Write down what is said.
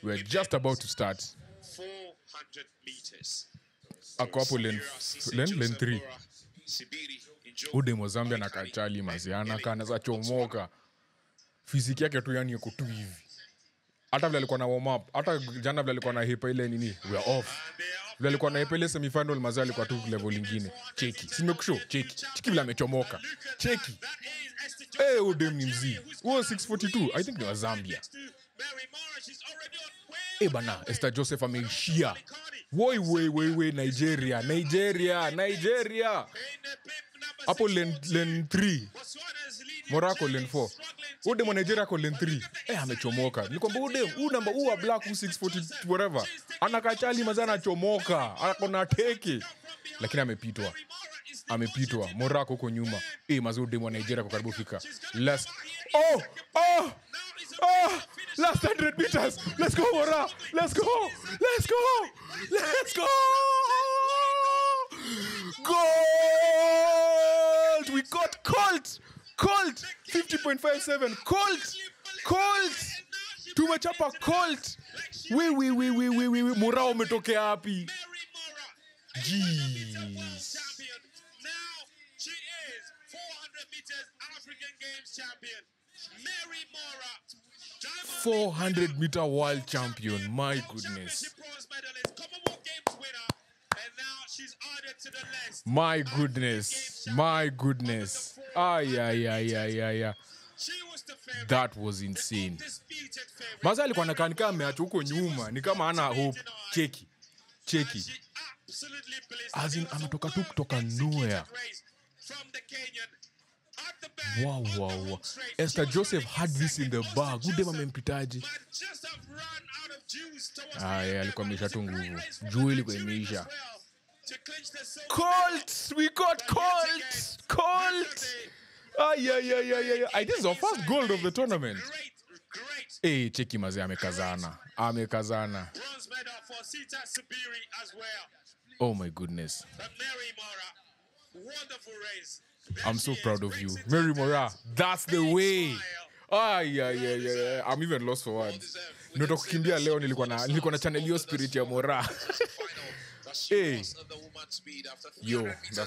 we're just about to start 400 meters. ako hapo len len len 3 Sibiri, enjoy. udem wa zambia na kachali maziana kanaweza chomoka fiziki yake tu yani iko tu hivi hata vile alikuwa na warm up hata jana vile alikuwa na hepa ile nini we are off vile alikuwa na hepa ile semifinal mazao alikuwa tu level lingine cheki simekusho cheki cheki vile amechomoka cheki Eh, udem ni mzii huo 642 i think ni wa zambia Eh bana Esther Joseph ameishia woi woi woi woi Nigeria Nigeria Nigeria hapo len len 3 Morocco len 4 udem wa Nigeria ako len 3 eh amechomoka ni kwamba udem huu namba huu wa black huu 640 whatever anakachali maza anachomoka ako na teke lakini amepitwa amepitwa Morocco huko nyuma eh maza udem wa Nigeria kwa karibu fika last oh oh Oh, last 100 meters. Let's go, Mora. Let's go. Let's go. Let's go. Gold. We got Colt. Colt. 50.57. Colt. Colt. Tumechapa Colt. We, we, we, we, we, we, we. Mora umetokea wapi? Jeez. champion. Now she is 400 meters African Games champion. Mary Mora. Diamond 400 meter world champion. My goodness. She bronze medalist, Commonwealth Games winner, and now she's added to the list. My goodness. My goodness. Ay, ay, ay, ay, ay, ay. She was the favorite. That was insane. Undisputed favorite. Maza alikuwa nakaa nikaa ameachwa huko nyuma, ni kama ana hope. Cheki, cheki. She absolutely blazed. As in, It was a ametoka tu well kutoka executed nowhere. race From the Kenyan. At the back, Wow, on the wow, home wow. straight. Esther She was Joseph running had this in the second. bag. Esther Udem Joseph amempitaje? might just have run out of juice towards Ah, the yeah, end alikuwa there, ameisha but tu it was a great nguvu. race for Juu the ilikuwa Nigerians imeisha. as well to clinch the silver Colt, we got Colt, Colt. Ay, ay, ay, ay, ay. ay. This is our first gold of the tournament. medal. Great, great Hey, cheki mazee amekazana, amekazana. bronze medal for Sita Sabiri as well. Oh my goodness. But Mary Mora, wonderful race. I'm so proud of you. Mary Mora, that's the way. Ay, ay, ay, ay, ay. I'm even lost for words. Nimetoka kukimbia leo nilikuwa na nilikuwa na channel hiyo spirit ya Mora. final that she Hey. was on the woman's speed after Yo, 300 meters that's